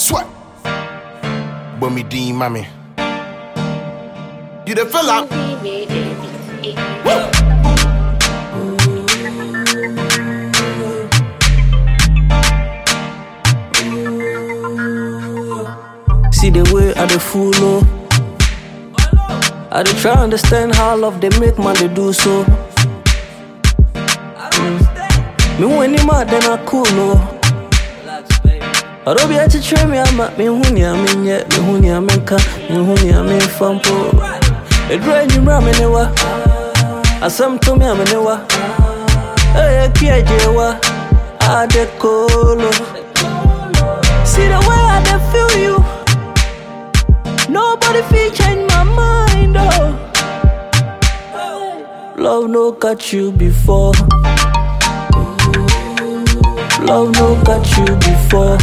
Sweat. Bummy Dean, mommy. You the fella? See the way I the fool oh. I dey try understand how love they make man they do so. Mm. Me when him mad then I cool oh. Although be a teacher me I'm at me huni I'm in yet me huni I'm in ka me huni I'm in fampo. It rain you ram in wa. Asam to me I'm in wa. Hey kia jewa. I de colo. See the way I dey feel you. Nobody feel change my mind, oh. Love no got you before. Love no got you before.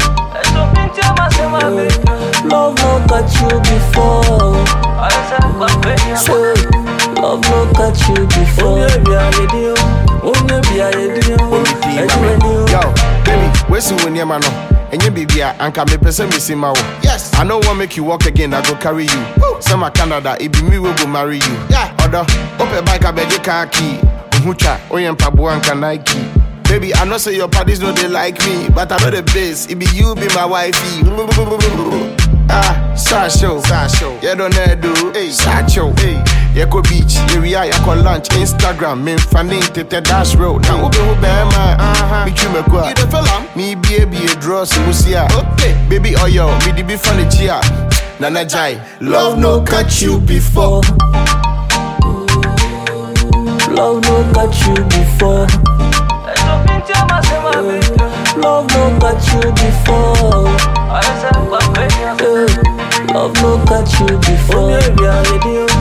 Love no got you before. Say, Love no got you before. Bummy Dean, mommy. Yo, baby, where's the winnie man? And you baby, anka me pese me see my Yes. I know what make you walk again, I go carry you. Some a Canada, it be me we go marry you. Yeah. Other, open bike, I beg you can't key. Uhucha, oyen pabu anka Nike. Baby, I know say your parties know they like me, but I know the best. It be you, be my wifey. Ah, Sasho, Sasho, yeah don't do, hey, Sacho, hey, Yako beach, area, Yako lunch, Instagram, me fanning tete dash road. Now ube ube man, uh-huh, me chume kwa. You the fella? Me be a be a draw, so we see Okay, baby, oh yo, me di be funny chia. Nana Jai, love no catch you before. Love no got you before. Love no got you before. Eh, Love no got you before.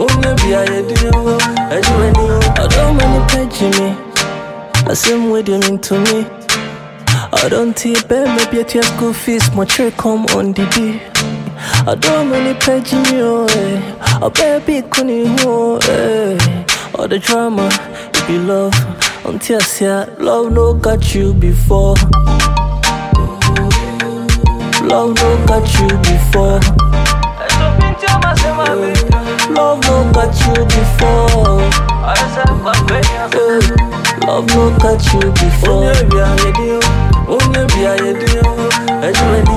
I don't many page me. I same way you mean to me. I don't see bear maybe at your school fees, my check come on the day. I don't many page me, oh, eh. I baby couldn't oh, eh. All the drama, if you love, until I say love no got you before. Love no got you before. Love no got you before. Eh, Love no got you before.